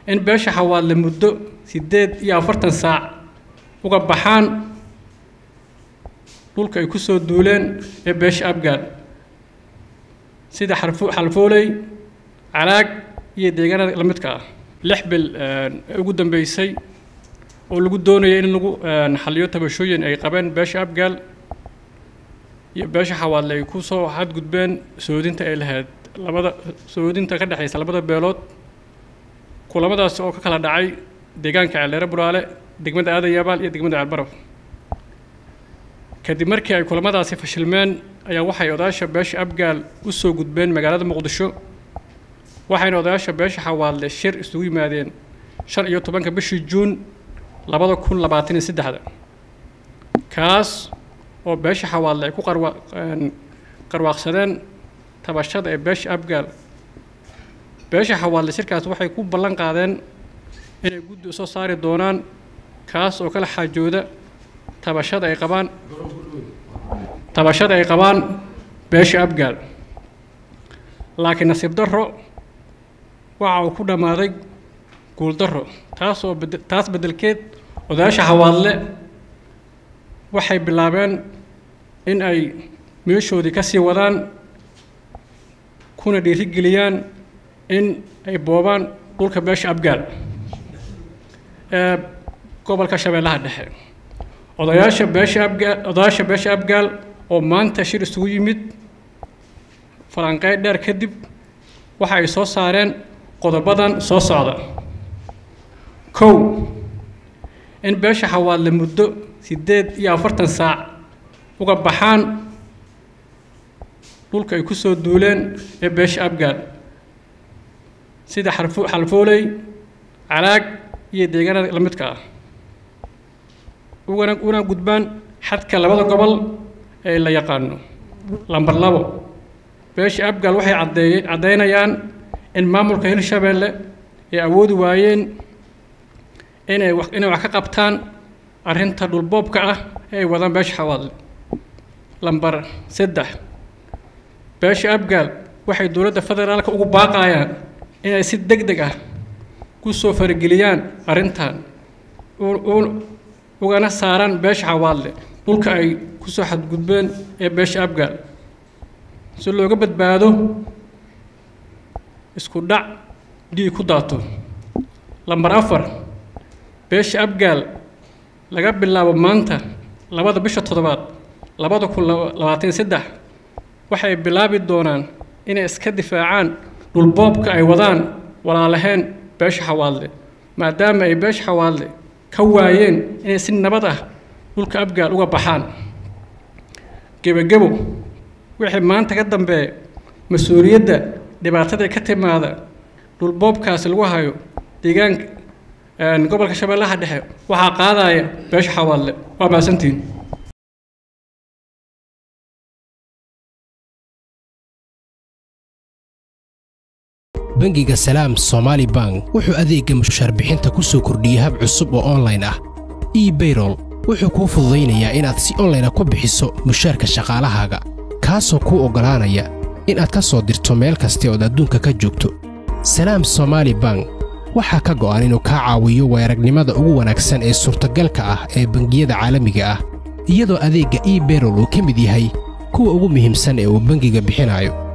in beesha xawaadle muddo siddeed iyo afartan saac uga baxaan dhulka ay ku soo duuleen ee beesha abgaal sida xarfo xalfooley calaag iyo deegaanada la midka ah lix bil ee ugu dambeysay oo lagu doonayay in lagu xaliyo tabashooyin ay qabeen beesha abgaal iyo beesha xawaadle ay ku soo xadgudbeen soodinta ay lahayd labada soodinta ka dhexaysa labada beelood kulamadaasi oo ka kala dhacay deegaanka ceeldeere buraale degmada aadan yaabaal iyo degmada ceelbaraf kadib markii ay kulamadaasi fashilmeen ayaa waxay odayaasha beesha abgaal u soo gudbeen magaalada muqdisho waxayna odayaasha beesha xawaadle shir isugu yimaadeen shan iyo tobanka bishii juun labada kun labaatan iyo saddexda kaas oo beesha xawaadle ay ku qarwa qarwaaqsadeen tabashada ee beesha abgaal beesha xawaadle shirkaas waxay ku ballan qaadeen inay guddi usoo saari doonaan kaas oo kala xaajooda tabashada ay qabaan tabashada ay qabaan beesha abgaal laakiin nasiib darro waxa uu ku dhammaaday guuldarro taas oo bed taas beddelkeed odayaasha xawaadle waxay bilaabeen in ay meeshoodii ka sii wadaan kuna dhiirigeliyaan in ay boobaan dhulka beesha abgaal ee gobolka shabeellaha dhexe odayaasha beesha abgaal odayaasha beesha abgaal oo maanta shir isugu yimid falanqeyn dheer kadib waxa ay soo saareen qodobadan soo socda kow in beesha xawaadle muddo siddeed iyo afartan saac uga baxaan dhulka ay ku soo duuleen ee beesha abgaal sida xarfo xalfooley calaag iyo deegaanada la midka ah ugana una gudbaan xadka labada gobol ee la yaqaano lambar labo beesha abgaal waxay caddeeye caddaynayaan in maamulka hirshabeelle ay awoodi waayeen inay wax inay wax ka qabtaan arrinta dhulboobka ah ee ay wadaan beesha xawaadle lambar saddex beesha abgaal waxay dowladda federaalka ugu baaqayaan inay si deg deg ah ku soo farageliyaan arrintan ugana saaraan beesha xawaadle dhulka ay ku soo xadgudbeen ee beesha abgaal si looga badbaado isku dhac dhiig ku daato lambar afar beesha abgaal laga bilaabo maanta labada bisha toddobaad labada kun labaatan saddex waxay bilaabi doonaan inay iska difaacaan dhulboobka ay wadaan walaalaheen beesha xawaadle maadaama ay beesha xawaadle ka waayeen inay si nabad ah dhulka abgaal uga baxaan gebagebo wixii maanta ka dambeeya mas-uuliyadda dhibaatada ka timaada dhulboobkaasi lagu hayo deegaanka gobolka shabeellaha dhexe waxaa qaadaya beesha xawaadle waa mahadsantihin bangiga salaam somaali bank wuxuu adeegga mushaar bixinta ku soo kordhiyey hab cusub oo onlayn ah ebayrol wuxuu kuu fududaynayaa inaad si onlayna ku bixiso mushaarka shaqaalahaaga kaasoo kuu oggolaanaya inaad ka soo dirto meel kasta ood adduunka ka joogto salaam somaali bank waxaa ka go'an inuu kaa caawiyo weeragnimada ugu wanaagsan ee suurtagalka ah ee bangiyada caalamiga ah iyadoo adeegga ebayrol uu ka mid yahay kuwa ugu muhiimsan ee uu bangiga bixinayo